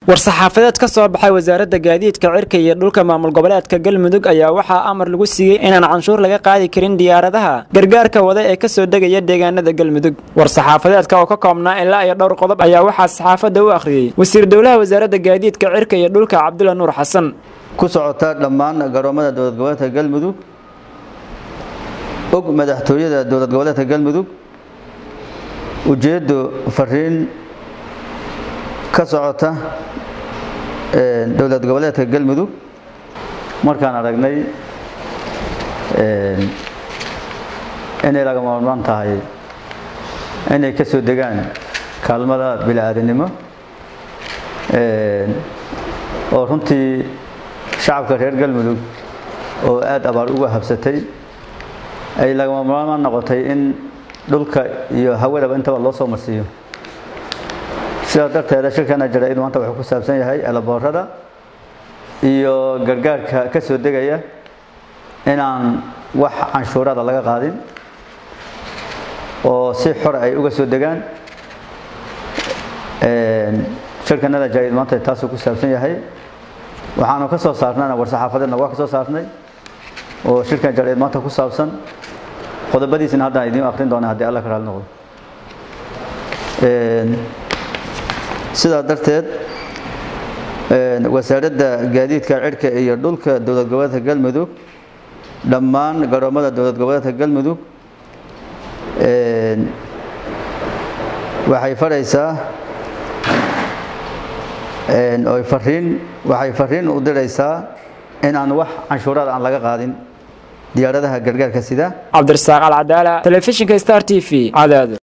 war-saxaafadeed ka soo baxay wasaaradda gaadiidka cirka iyo dhulka maamul goboleedka galmudug ayaa waxaa amar lagu siiyey inaan canshuur laga qaadi karin diyaaradaha gargaarka wada ee kasoo degaya deegaanada galmudug war-saxaafadeedka oo ka koobnaa ilaa iyo dhowr qodob ayaa waxaa saxaafadda u akhriyey wasiir dowlaha wasaaradda gaadiidka cirka iyo dhulka cabdulla nuur xasan ku socota dhammaan garoomada dowlad goboleedka galmudug og madaxtooyada dowlad goboleedka galmudug ujeeddo fariin ka socota dowlad goboleedka galmudug markaan aragnay inay laga maarmaan tahay inay ka soo degaan kaalmada bili-aadinimo oo runtii shacabka reer galmudug oo aada abaar uga habsatay ay lagama maarmaan noqotay in dhulka iyo hawadaba intaba loo soo marsiiyo sidaa darteeda shirkana jaraid maanta wuxuu ku saabsan yahay elaboorada iyo gargaarka ka soo degaya inaan wax canshuurada laga qaadin oo si xor ay uga soo degaan shirkanada jaraid maanta taasuu ku saabsan yahay waxaanu ka soo saarnana war-saxaafadeedna waa ka soo saarnay oo shirkan jaraid maanta ku saabsan qodobadiisina haddaan idiin akrin doona haddii alla ka raali noqdo sidaa darteed wasaaradda gaadiidka cirka iyo dhulka dowlad goboleedka galmudug dhammaan garoomada dowlad goboleedka galmudug waxay faraysaa oy fariin waxay fariin u diraysaa in aan wax canshuurada aan laga qaadin diyaaradaha gargaarka sida cabdirasaaq alcadaala telefishinka star t v cadaado